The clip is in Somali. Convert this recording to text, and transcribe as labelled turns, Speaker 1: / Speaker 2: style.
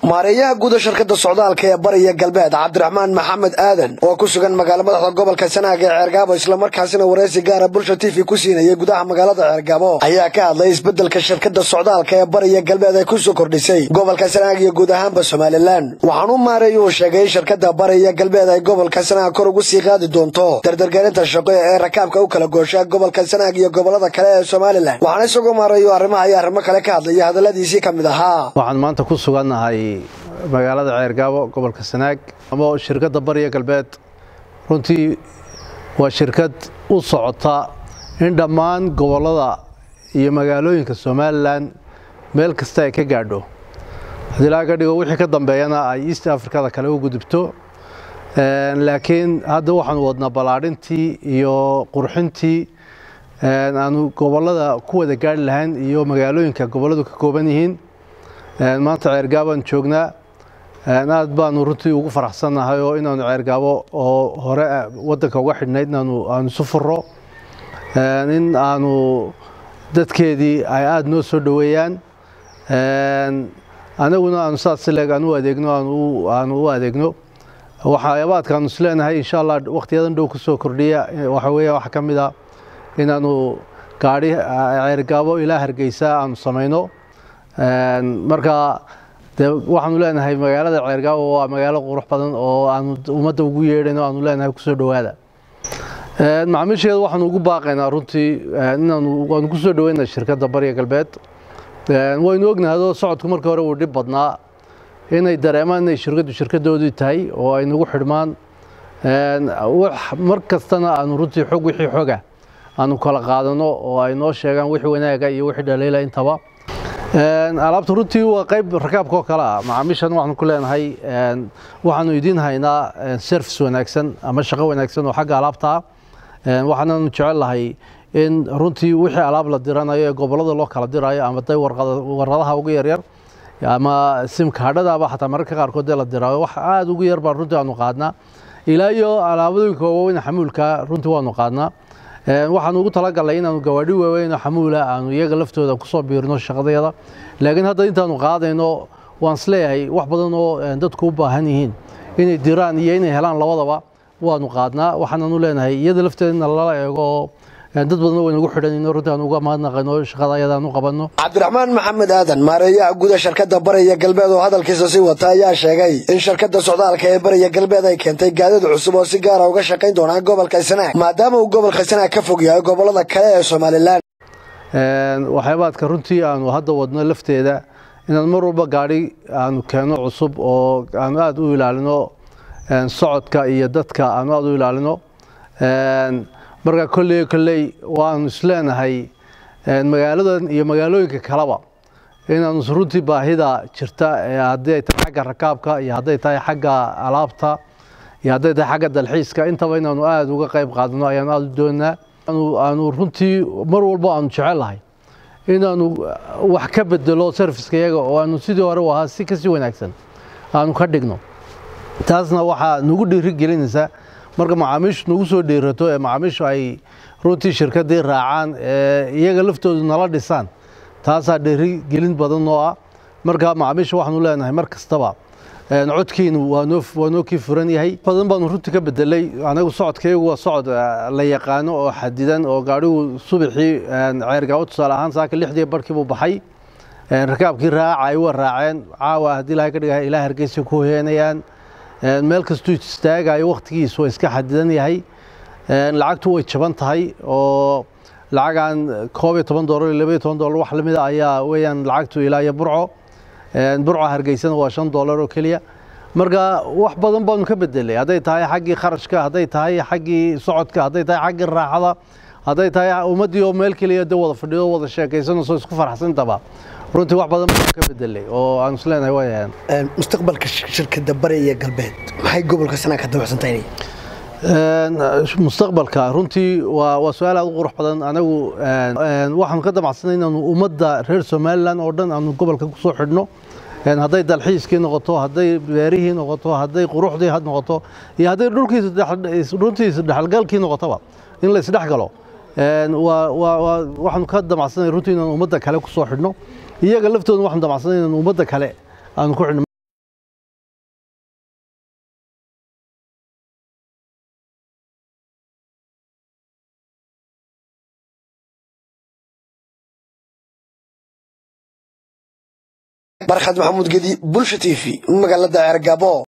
Speaker 1: maareeyaha guuda shirkadda socdaalka ee bariya galbeed cabdiraxmaan maxamed aadan oo ku sugan magaalo madaxda gobolka sanaag ee ceergaabo islamarkaasina wareysi gaara bulsha t v ku siinayay gudaha magaalada ceergaabo ayaa ka hadlay isbeddelka shirkadda socdaalka ee bariya galbeed ay kusoo kordhisay gobolka sanaag iyo guud ahaanba somalilan waxaanu maareeya uu sheegay in shirkadda bariya galbeed ay gobolka sanaag kor ugu sii qaadi doonto dardargelinta shaqo ee rakaabka u kala goosha gobolka sanaag iyo gobolada kale ee somalilan waxaana isagoo maareeyo arrimaha iyo arrimo kale ka hadlaya hadalladiisii ka mid ahaa
Speaker 2: waxaan maanta ku sugannahay magaalada ceergaabo gobolka sanaag ama shirkadda bariya galbeed runtii waa shirkad u socota in dhammaan gobollada iyo magaalooyinka somalilan meel kasta ay ka gaadho haddii laga ka dhigo wixii ka dambeeyana ay east africada kale u gudubto laakiin hadda waxaanu wadnaa ballaadhintii iyo qurxintii aanu gobollada ku wada gaari lahayn iyo magaalooyinka gobolladu ka kooban yihiin maanta ceergaabaan joognaa aad baanu runtii ugu faraxsannahay oo inaanu ceergaabo oo hore waddanka uga xidhnayd inaanu aanu isu furo in aanu dadkeedii ay aada noo soo dhoweeyaan anaguna aanu saas sileeg aan u adeegno aanu u adeegno waxyaabaadkaanu isleenahay insha allah wakhtiyadan dhow kusoo kordhiya waxa weeya waxaa ka mid a inaanu gaadhi ceergaabo ilaa hargeysa aanu samayno marka de waxaanu leenahay magaalada ceergaabo waa magaalo qurux badan oo aanu ummadda ugu yeedhayno aanu leenahay kusoo dhowaada macaamiisheeda waxaanu ugu baaqaynaa runtii inaanu waanu kusoo dhoweyna shirkadda bariya galbeed waynu ognahado socodku markii hore wuu dhib badnaa inay dareemaan inay shirkaddu shirkaddoodii tahay oo ay nagu xidhmaan mar kastana aanu runtii xog wixii xoga aanu kala qaadano oo ay noo sheegaan wixii wanaaga iyo wixii dhaliila intaba alaabta runtii waa qayb rakaabka oo kale ah macaamiishan waxaanu ku leenahay waxaanu idiin haynaa service wanaagsan ama shaqo wanaagsan oo xagga alaabta ah waxaananu jecel lahay in runtii wixii alaab la diranayo ee gobollada loo kala dirayo ama day warqadaha ugu yaryar ama simkaadhadaaba xataa mararka qaarkood dee la diraayo wax aada ugu yar baan runtii aanu qaadnaa ilaa iyo alaabadooyinka waaweyn xamuulka runtii waanu qaadnaa waxaanu ugu talagalnay inaanu gawaadhi waaweyn oo xamuula aanu iyaga laftooda kusoo biirino shaqadeeda laakiin hadda intaanu qaadayno waan isleeyahay wax badan oo dadku u baahan yihiin inay diraan iyo inay helaan labadaba waanu qaadnaa waxaananu leenahay iyada lafteeda in lala eego oo dad badan waynagu xidhanayno runtii aan uga mahadnaqayno shaqada ayadaan u qabanno
Speaker 1: cabdiraxmaan maxamed aadan maareeyaha guda shirkadda bariya galbeed oo hadalkiisa sii wata ayaa sheegay in shirkadda socdaalka ee bariya galbeed ay keentay gaadiid cusub oo si gaara uga shaqayn doonaa gobolka sanaag maadaama uu gobolka sanaag ka fog yahay gobollada kale ee somalilan
Speaker 2: waxyaabaadka runtii aanu hadda wadno lafteeda inaan mar walba gaadhi aanu keenno cusub oo aanu aada u ilaalino socodka iyo dadka aanu aada u ilaalino marka kolley kolley waanu isleenahay magaaladan iyo magaalooyinka kaleba inaanu runtii baahida jirta haddii ay tahay xagga rakaabka iyo hadday tahay xagga alaabta iyo hadday tahay xagga dalxiiska intaba inaanu aada uga qayb qaadano ayaanu aada u doonaa aanu runtii mar walba aanu jecellahay inaanu wax ka bedelo serviska iyaga oo aanu sidii hore u ahaa si kasii wanaagsan aanu ka dhigno taasna waxaa nagu dhiirigelinaysaa marka macaamiishu nagu soo dhiirato ee macaamiishu ay runtii shirkaddii raacaan ee iyaga laftoodu nala dhisaan taasaa dhiirigelin badan oo ah marka macaamiisha waxaanu leenahay mar kastaba codkiinu waa noo kii furan yahay badan baanu runtii ka bedelay anagu socodkaygu waa socod la yaqaano oo xadidan oo gaadhigu subaxii ceergaabo tusaale ahaan saaka lixdii barkii buu baxay rakaabkii raaca ay waa raaceen caawa haddii ilahay ka dhiga ilaa hargeysa ku heenayaan meel kastuu istaagayo wakhtigiisu waa iska xadidan yahay lacagtu way jaban tahay oo lacagan koob iyo toban dolar iyo laba iyo toban dolar wax lamida ayaa weeyaan lacagtu ilaa iyo burco burco hargeysana waa shan dolar oo keliya marka wax badan baanu ka bedelay hadday tahay xaggii kharashka hadday tahay xaggii socodka hadday tahay xaggii raaxada hadday tahay ummaddii oo meel keliya de wada fadhido wada sheekaysanayso isku faraxsantaba runtii wax badan baan ka bedelay oo aan isleenahay way ahayn
Speaker 1: mustaqbalka shirkadda bari iyo galbeed maxay gobolka sanaa ka dabacsantay
Speaker 2: mustaqbalka runtii waa waa su-aal aad u qurux badan anagu waxaanu ka damacsanay inaanu ummadda reer somalilan oo dhan aanu gobolka kusoo xidhno hadday dalxiiskii noqoto hadday beerihii noqoto hadday quruxdii noqoto iyo hadday dhulkiisruntii isdhexgalkii noqotoba in la isdhex galo waxaanu ka damacsanay runtii inaan ummadda kale kusoo xidhno iyaga laftooda waxaanu damacsanay inaan ummadda kale aanu ku xidhno
Speaker 1: barkhad maxamuud gedi bulsha t v magaalada ceergaabo